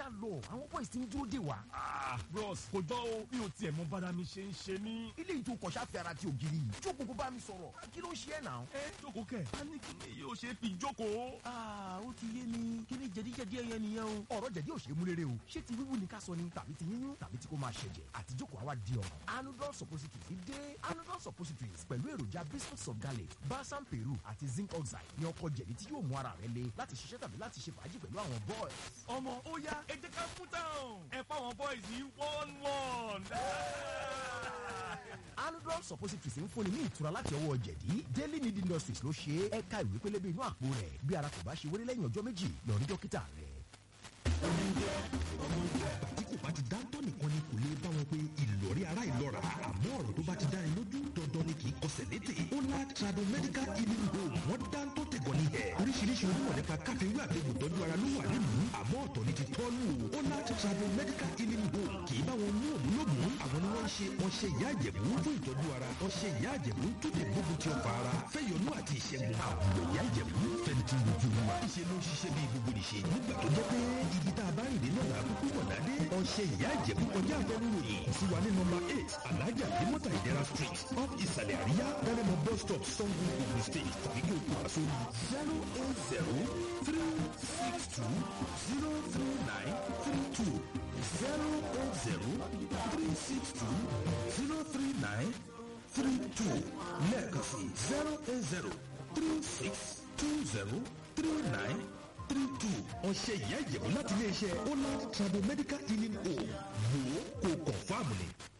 já lọ àwọn boys ti ń dúró dè wá. Ah, bros kò jọ o mi ò tiẹ̀ mọ bára mi ṣe ń ṣe ní. ilé ìtò kọ̀ṣà fi ara ti ògiri yìí jókòó kó bá mi sọ̀rọ̀ kí ló ń ṣe ẹ̀ náà. ẹ jókòó kẹ a ní kí ni yóò ṣe fi jókòó. aa ó ti yé mi kí ni jẹ̀díjẹ̀dí ẹyẹ nìyẹn o. ọ̀rọ̀ jẹ̀dí ò ṣe é mú rere o ṣé ti wíwú ni ká sọ ni tàbí ti yíyún tàbí tí kò máa ṣẹ̀jẹ̀ àti jókòó àwa di ọ̀ràn. anudol suppositories dé anudol suppositories pẹ̀lú èròjà biscuits of garlic balsam peru àti zinc oxide ní ọkọ̀ jẹ̀dí tí yóò mú ara rẹ le láti ṣiṣẹ́ tàbí láti ṣe fàájì pẹ̀lú àwọn boys. ọmọ ó yá ẹ jẹ́ ká fún táwọn ẹ fáwọn boys ní one one. anudol suppositories ń fúnni ní ìtura láti ọwọ́ jẹ̀dí daily need industries ló ṣe é ẹ̀ka ìwé pélébé inú àpò rẹ̀ bí ara kò bá ṣe wéré lẹ́yìn ọjọ́ méjì lọ rí dókítà rẹ̀. tí kò bá ti dáńtọ́ nìkan ni kò lè bá wọn pé ìlọrí ara ìlọ́ra àmọ́ ọ̀rọ̀ tó bá ti dá ẹ lójú dandan ni kì í kọsẹ̀ létè ó lá trado medical healing home wọ́n dáńtọ́ tẹ̀gọ́ ní ẹ̀ oríṣiríṣi onímọ̀ nípa káfíńwé àtẹ̀gùn tọ́jú ara ló wà nílùú àmọ́ ọ̀tọ̀ ni ti tọ́lù ó lá trado medical healing home kì í bá wọn mú òmù lómù àwọn ni wọ́n ń ṣe ọṣẹ ìyá àjẹ̀bú fún ìtọ́jú ara ọṣẹ ìyá àjẹ̀bú tó lè gbógun ti ọ̀fà ara fẹ́yọnú àti ìṣẹ́gun àwùjọ ìyá àjẹ̀bú fẹ́ntì lójú wa ìṣe ló ń ṣiṣẹ́ bí gbogbo nìṣe nígbà tó jẹ́ pé ibi tá a bá rìn dé náà làkúkú wọ̀ dádé ọṣẹ ìyá àjẹ̀bú kọjá àfẹnuròyìn sí wa ní nọmba eight alájà bímọ́tà ìdẹ́ra street up ìsàlẹ̀ àríyá dánimọ bus stop sango ogun state tàbí kí o kó wa sórí zero eight zero three six two zero three nine three two zero eight zero three six two zero three nine three two lẹ́ẹ̀kan sí zero eight zero three six two zero three nine three two ọ̀sẹ̀ ìyá ìjẹ̀bú láti iléeṣẹ́ holland trado medical healing home wò ó kò kọ̀fáàmù ni.